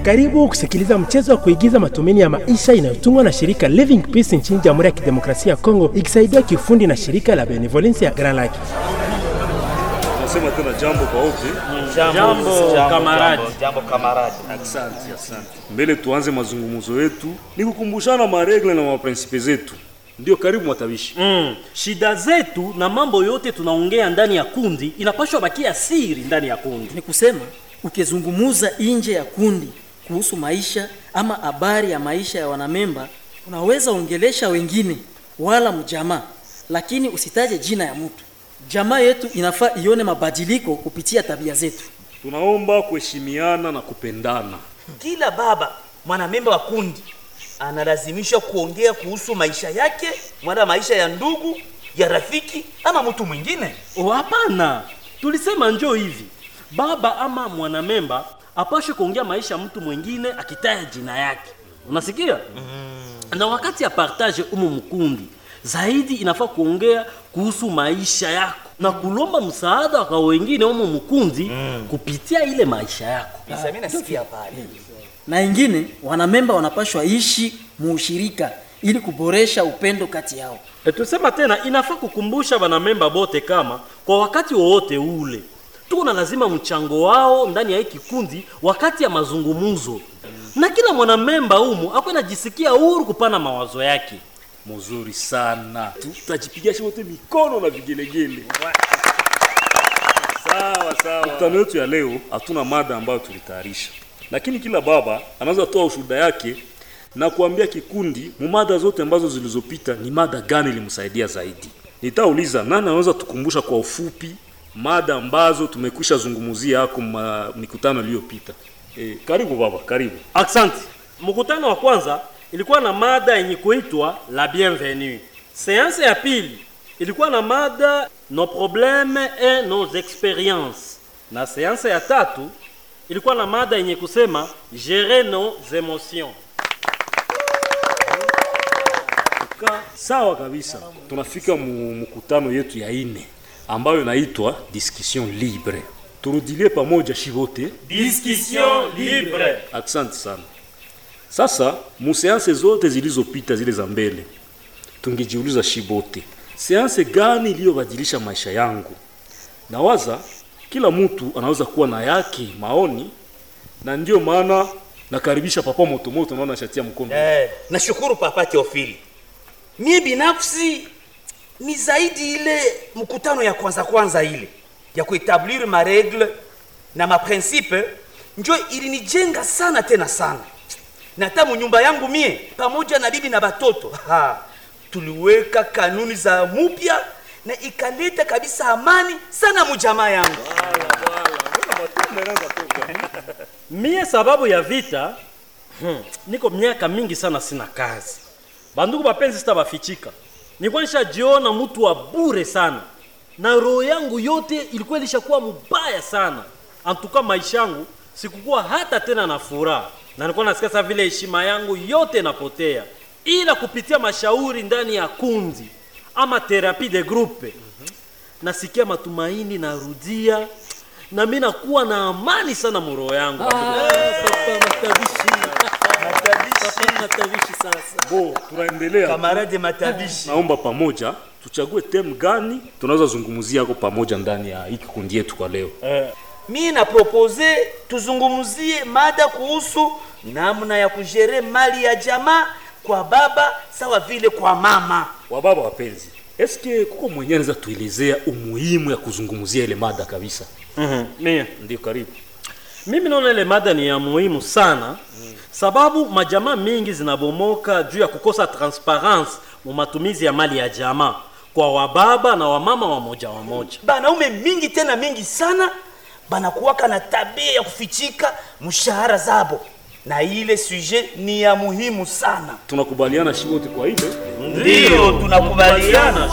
Karibu kusikiliza mchezo wa kuigiza matumaini ya maisha inayotungwa na shirika Living Peace nchini Jamhuri ya Kidemokrasia ya Kongo ikisaidiwa kiufundi na shirika la Benevolence ya Grand Lake. Nasema tena jambo kwa wote. Jambo kamaradi. Jambo kamaradi. Asante, asante. Mbele tuanze mazungumzo yetu, ni kukumbushana maregle na maprinsipe zetu. Ndio, karibu mwatabishi. Mm. Shida zetu na mambo yote tunaongea ndani ya kundi inapashwa bakia siri ndani ya kundi. Ni kusema ukizungumuza nje ya kundi kuhusu maisha ama habari ya maisha ya wanamemba, unaweza ongelesha wengine wala mjamaa, lakini usitaje jina ya mtu. Jamaa yetu inafaa ione mabadiliko kupitia tabia zetu. Tunaomba kuheshimiana na kupendana. Kila baba mwanamemba wa kundi analazimishwa kuongea kuhusu maisha yake wala maisha ya ndugu ya rafiki ama mtu mwingine. Oh, hapana. Tulisema njoo hivi. Baba ama mwanamemba apashe kuongea maisha ya mtu mwingine akitaya jina yake. Unasikia? Mm. Na wakati ya partage umu mkundi zaidi inafaa kuongea kuhusu maisha yako na kulomba msaada kwa wengine umu mkundi mm. kupitia ile maisha yako. Sasa mimi nasikia pale. Na ingine wanamemba wanapashwa ishi muushirika ili kuboresha upendo kati yao. E, tusema tena inafaa kukumbusha wanamemba bote kama kwa wakati wowote ule tuko na lazima mchango wao ndani ya hii kikundi wakati ya mazungumzo, na kila mwanamemba humu akwe najisikia huru kupana mawazo yake. Mzuri sana, tutajipigia wote mikono na vigelegele. Sawa sawa. Mkutano wetu ya leo hatuna mada ambayo tulitayarisha, lakini kila baba anaweza toa ushuhuda yake na kuambia kikundi mumada zote ambazo zilizopita ni mada gani ilimsaidia zaidi. Nitauliza nani anaweza tukumbusha kwa ufupi mada ambazo tumekwisha zungumzia hako ma mikutano iliyopita. E, karibu baba, karibu. Asante. Mkutano wa kwanza ilikuwa na mada yenye kuitwa la bienvenue. Seanse ya pili ilikuwa na mada nos problèmes et nos expériences, na seanse ya tatu ilikuwa na mada yenye kusema gérer nos émotions. Ka, sawa kabisa. Tunafika mu mkutano yetu ya ine ambayo inaitwa discussion libre. Turudilie pamoja shivote, Discussion libre. asante sana. Sasa museanse zote zilizopita zile za mbele, tungejiuliza shibote, seanse gani iliyobadilisha maisha yangu? Nawaza kila mtu anaweza kuwa na yake maoni, na ndio maana nakaribisha papa motomoto, naona shatia mkono Eh, nashukuru papa Teofili. Mie binafsi ni zaidi ile mkutano ya kwanza kwanza ile ya kuetablir maregle na maprincipe njo ilinijenga sana tena sana, na hata munyumba yangu mie pamoja na bibi na batoto ha, tuliweka kanuni za mupya na ikaleta kabisa amani sana mujamaa yangu. Mie sababu ya vita hmm, niko miaka mingi sana sina kazi. Bandugu bapenzi, sitabafichika, nilikuwa nishajiona mtu wa bure sana, na roho yangu yote ilikuwa ilishakuwa mubaya sana. Antuka maisha yangu sikukuwa hata tena na furaha, na nilikuwa nasikia sasa vile heshima yangu yote inapotea, ila kupitia mashauri ndani ya kundi ama therapie de groupe nasikia matumaini, narudia na mimi nakuwa na amani sana mroho yangu. Bo, tunaendelea. Kamarade matabishi Naomba pamoja tuchague temu gani tunaweza zungumzia hako pamoja ndani ya hii kikundi yetu kwa leo. mie na propose tuzungumzie mada kuhusu namna ya kujere mali ya jamaa kwa baba sawa vile kwa mama. Wababa wapenzi, eske kuko mwenyewe anaweza tuelezea umuhimu ya kuzungumzia ile mada kabisa? Mhm, mie Ndio, karibu. mimi naona ile mada ni ya muhimu sana sababu majamaa mingi zinabomoka juu ya kukosa transparence mu matumizi ya mali ya jamaa kwa wababa na wamama wamoja wamoja. Banaume mingi tena mingi sana banakuwaka na tabia ya kufichika mshahara zabo, na ile sujet ni ya muhimu sana. Tunakubaliana shi wote kwa ile Ndiyo tunakubaliana.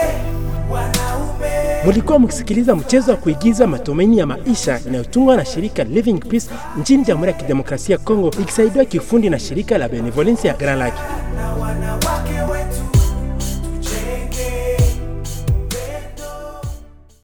Mulikuwa mkisikiliza mchezo wa kuigiza matumaini ya maisha inayotungwa na shirika Living Peace nchini Jamhuri ya Kidemokrasia ya Kongo ikisaidiwa kiufundi na shirika la Benevolence ya Grand Lake. wanawake